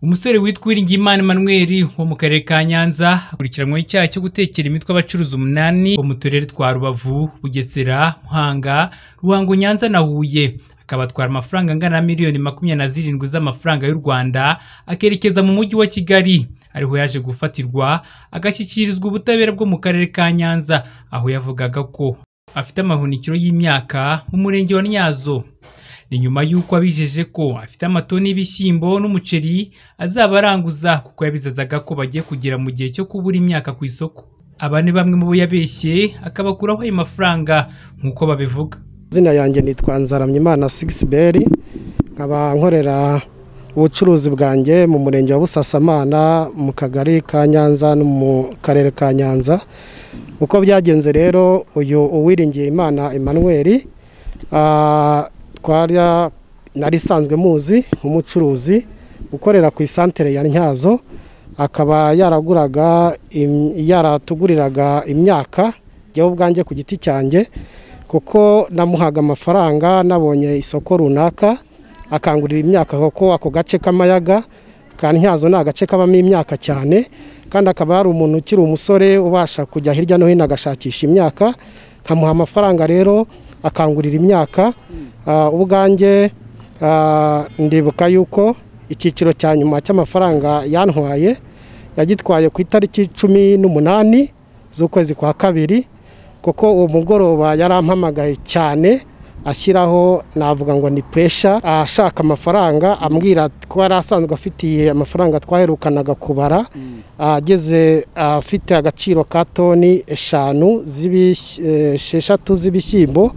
Umusore witwa Uwiringiyimana Emmanuel wo mu karere ka Nyanza akurikiranyweho icyaha cyo gutekera imitwe abacuruzi umunani bo mu turere twa Rubavu, Bugesera, Muhanga, Ruhango, Nyanza na Huye, akaba atwara amafaranga angana na miliyoni makumyabiri na zirindwi z'amafaranga y'u Rwanda akerekeza mu mujyi wa Kigali, ariho yaje gufatirwa agashyikirizwa ubutabera bwo mu karere ka Nyanza, aho yavugaga ko afite amahunikiro y'imyaka mu murenge wa Ntyazo. Ni nyuma y'uko abijeje ko afite amatoni y'ibishyimbo n'umuceri azaba aranguza kuko yabizazaga ko bagiye kugera mu gihe cyo kubura imyaka ku isoko. Aba ni bamwe mu bo yabeshye akabakuraho ayo mafaranga nk'uko babivuga. izina yanjye nitwa nzaramyimana sigisiberi nkaba nkorera ubucuruzi bwanjye mu murenge wa busasamana mu kagari ka nyanza no mu karere ka nyanza uko byagenze rero uyu uwiringiye imana emmanuel ah, twarya nari isanzwe muzi nk'umucuruzi ukorera ku isantere ya ntyazo akaba yaraguraga im- yaratuguriraga imyaka jyewe ubwanjye ku giti cyanjye kuko namuhaga amafaranga nabonye isoko runaka akangurira imyaka kuko ako gace k'amayaga ka ntyazo ni agace kabamo imyaka cyane kandi akaba hari umuntu ukiri umusore ubasha kujya hirya no hino agashakisha imyaka nkamuha amafaranga rero akangurira imyaka Ah, ubwanjye ah, ndibuka yuko icyiciro cya nyuma cy'amafaranga yantwaye yagitwaye ku itariki cumi n'umunani z'ukwezi kwa kabiri kuko uwo mugoroba yarampamagaye cyane ashyiraho navuga ngo ni puresha ashaka amafaranga ambwira ko yari asanzwe afitiye amafaranga twaherukanaga kubara ageze afite agaciro ka toni eshanu z'ibish- eh, esheshatu z'ibishyimbo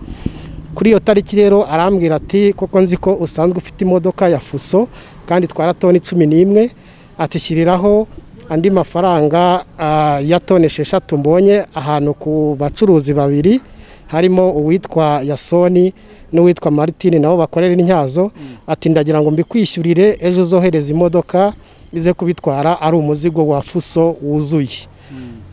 kuri iyo tariki rero arambwira ati kuko nzi ko usanzwe ufite imodoka ya fuso kandi itwara toni cumi n'imwe atishyiriraho andi mafaranga ah, ya toni esheshatu mbonye ahantu ku bacuruzi babiri harimo uwitwa yasoni n'uwitwa martine nabo bakorera intyazo ati ndagira ngo mbikwishyurire ejo uzohereza imodoka ize kubitwara ari umuzigo wa fuso wuzuye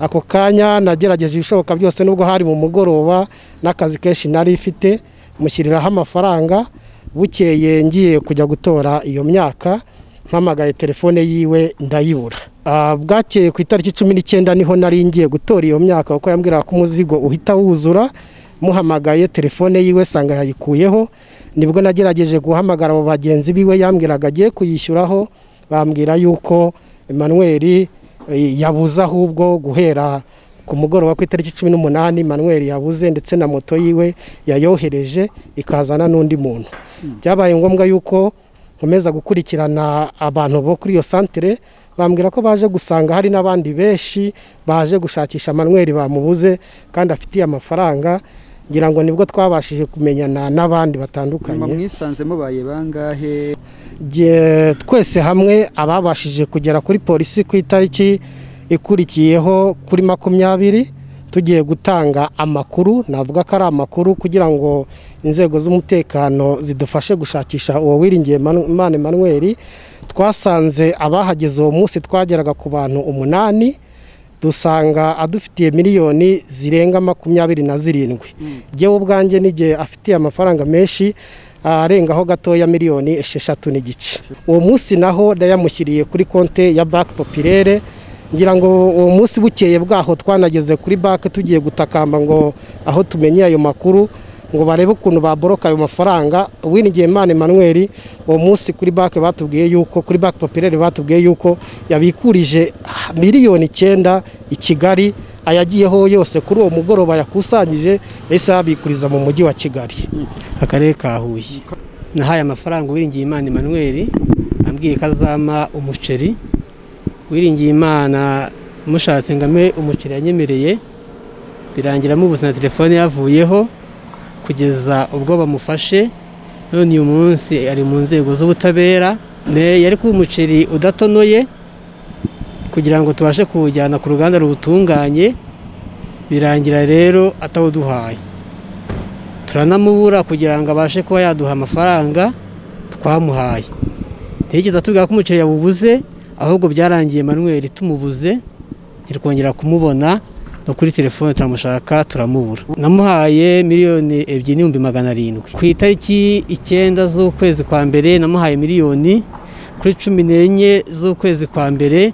ako kanya nagerageje ibishoboka byose nubwo hari mu mugoroba n'akazi kenshi nari ifite mushyiriraho amafaranga bukeye ngiye kujya gutora iyo myaka mpamagaye telefone yiwe ndayibura Ah, bwakeye ku itariki cumi n'icyenda niho nari ngiye gutora iyo myaka kuko yambwiraga ko umuzigo uhita wuzura muhamagaye telefone yiwe sanga yayikuyeho nibwo nagerageje guhamagara abo bagenzi biwe yambwiraga agiye kuyishyuraho bambwira yuko Emmanuel eh, yabuze ahubwo guhera ku mugoroba ku itariki cumi n'umunani Manuel yabuze ndetse na moto yiwe yayohereje ikazana n'undi muntu byabaye ngombwa yuko nkomeza gukurikirana abantu bo kuri iyo santere bambwira ko baje gusanga hari n'abandi benshi baje gushakisha Manuel bamubuze kandi afitiye amafaranga ngira ngo nibwo twabashije kumenyana n'abandi nyuma batandukanye mwisanze mubaye bangahe Jye- twese hamwe ababashije kugera kuri polisi ku itariki ikurikiyeho kuri makumyabiri tugiye gutanga amakuru navuga ko ari amakuru kugira ngo inzego z'umutekano zidufashe gushakisha uwo wiringiye Manu- Imana Emmanuel twasanze abahageze uwo munsi twageraga ku bantu umunani dusanga adufitiye miliyoni zirenga makumyabiri na zirindwi jyewe ubwanjye n'igihe afitiye amafaranga menshi arengaho gatoya miliyoni esheshatu n'igice uwo munsi naho yayamushyiriye kuri konte ya banki popirere ngira ngo uwo munsi bukeye bwaho twanageze kuri banki tugiye gutakamba ngo aho tumenye ayo makuru ngo barebe ukuntu baboroka ayo mafaranga uwinigiye Imana Emmanuel uwo munsi kuri banki batubwiye yuko kuri banki popirere batubwiye yuko yabikurije miliyoni icyenda i Kigali ayagiyeho yose kuri uwo mugoroba yakusanyije yahise yabikuriza mu mujyi wa Kigali akarere ka Huye nahaye amafaranga uwiringiye Imana Emmanuel ambwiye ko azampa umuceri wiringiye Imana mushatse ngame umuceri yanyemereye birangira mubuze na telefone yavuyeho kugeza ubwo bamufashe none uyu munsi ari mu nzego z'ubutabera Ne- yari kuba umuceri udatonoye kugira ngo tubashe kuwujyana ku ruganda ruwutunganye birangira rero atawuduhaye turanamubura kugira ngo abashe kuba yaduha amafaranga twamuhaye ntiyigeze atubwira ko umuceri yawubuze ahubwo byarangiye manuel tumubuze ntitwongera kumubona no kuri telefone turamushaka turamubura namuhaye miliyoni ebyiri n'ibihumbi magana arindwi ku itariki icyenda z'ukwezi kwa mbere namuhaye miliyoni ku kuri cumi n'enye z'ukwezi kwa mbere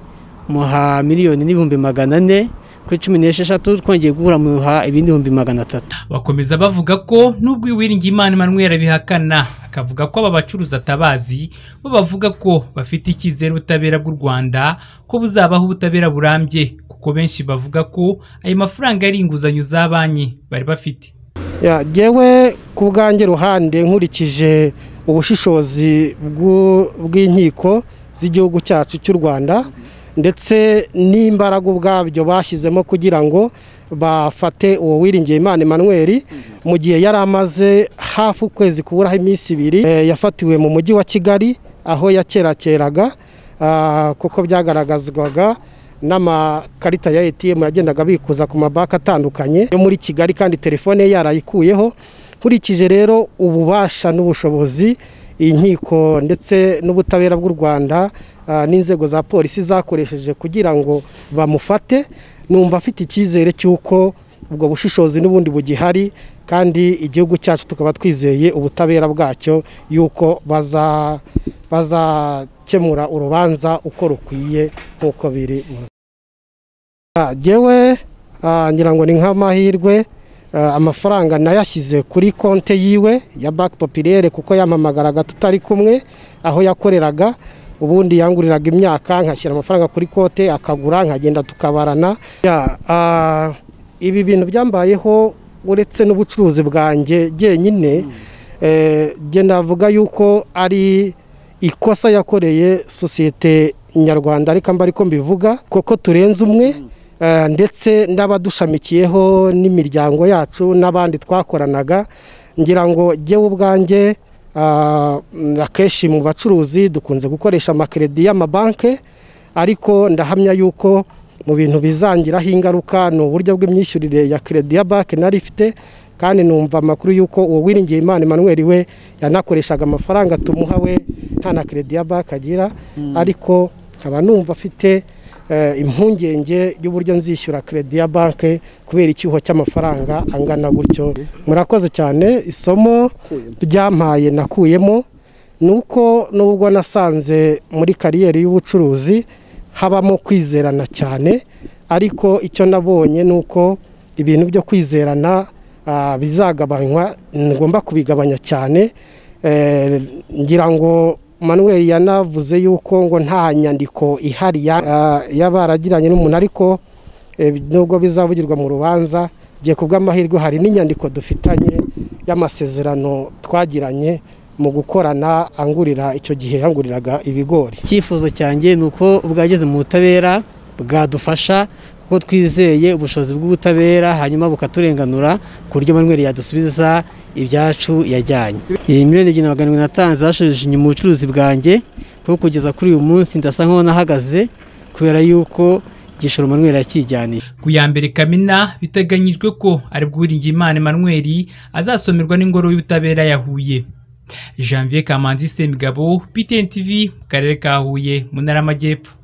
muha miliyoni n'ibihumbi magana ane kuri cumi n'esheshatu twongeye guhura muha ibindi bihumbi magana atatu bakomeza bavuga ko n'ubwo Uwiringiyimana Emmanuel abihakana akavuga ko aba bacuruzi atabazi bo bavuga ko bafite icyizere ubutabera bw'u Rwanda ko buzabaho ubutabera burambye kuko benshi bavuga ko ayo mafaranga ari inguzanyo za banki bari bafite Ya, Jewe ku bwanjye ruhande nkurikije ubushishozi bw'u- bw'inkiko z'igihugu cyacu cy'u rwanda ndetse n'imbaraga ubwabyo bashyizemo kugira ngo bafate uwo wiringiye imana Emmanuel mu gihe yari amaze hafi ukwezi kuburaho iminsi ibiri eh, yafatiwe mu mujyi wa kigali aho yakerakeraga ah, kuko byagaragazwaga n'amakarita ya ATM yagendaga abikuza ku mabanki atandukanye yo muri Kigali kandi telefone ye yarayikuyeho nkurikije rero ububasha n'ubushobozi iyi nkiko ndetse n'ubutabera bw'u Rwanda ah, n'inzego za polisi zakoresheje kugira ngo bamufate numva afite icyizere cy'uko ubwo bushishozi n'ubundi bugihari kandi igihugu cyacu tukaba twizeye ubutabera bwacyo y'uko baza bazakemura urubanza uko rukwiye nk'uko biri mu Ah, Jewe ah, ngira ngo ni nk'amahirwe ah, amafaranga nayashyize kuri konte yiwe ya Bank Populaire kuko yampamagaraga tutari kumwe aho yakoreraga ubundi yanguriraga imyaka nkashyira amafaranga kuri konte akagura nkagenda tukabarana Ya, ah, ibi bintu byambayeho uretse n'ubucuruzi bwanjye jyenyine eh, jye navuga yuko ari ikosa yakoreye sosiyete nyarwanda ariko mba ariko mbivuga kuko turenze umwe eh, ndetse n'abadushamikiyeho n'imiryango yacu n'abandi twakoranaga ngira ngo jyewe ubwanjye ah, mm, akenshi mu bacuruzi dukunze gukoresha amakeredi y'amabanki ariko ndahamya yuko mu bintu bizangiraho ingaruka ni uburyo bw'imyishyurire ya keredi ya banki nari ifite kandi numva amakuru y'uko uwo wiringiye imana Emmanuel we yanakoreshaga amafaranga tumuha we nta na keredi ya banki agira ariko nkaba numva afite eh, impungenge y'uburyo nzishyura keredi ya banki kubera icyuho cy'amafaranga angana gutyo murakoze cyane isomo ryampaye nakuyemo ni uko nubwo nasanze muri kariyeri y'ubucuruzi habamo kwizerana cyane ariko icyo nabonye ni uko ibintu byo kwizerana ah, bizagabanywa ngomba kubigabanya cyane Eh, ngira ngo manuel yanavuze yuko ngo nta nyandiko ihari ya- ah, y'abaragiranye n'umuntu ariko eh, nubwo bizavugirwa mu rubanza gihe ku bw'amahirwe hari n'inyandiko dufitanye y'amasezerano twagiranye mu gukorana angurira icyo gihe yanguriraga ibigori icyifuzo cyanjye ni uko bwageze mu butabera bwadufasha kuko twizeye ubushobozi bw'ubutabera hanyuma bukaturenganura ku buryo Manuel yadusubiza ibyacu yajyanye iyi miliyoni ebyiri na magana arindwi natanze zashoje inyuma ubucuruzi bwanjye kuko kugeza kuri uyu munsi ndasa nk'aho nahagaze kubera yuko igishoro Manuel yakijyaniye ku ya mbere kamena biteganyijwe ko aribwo Uwiringiyimana Emmanuel azasomerwa n'ingoro y'ubutabera ya Huye Janvier Kamanzi Semigabo PTN TV mu karere ka Huye mu ntara y'Amajyepfo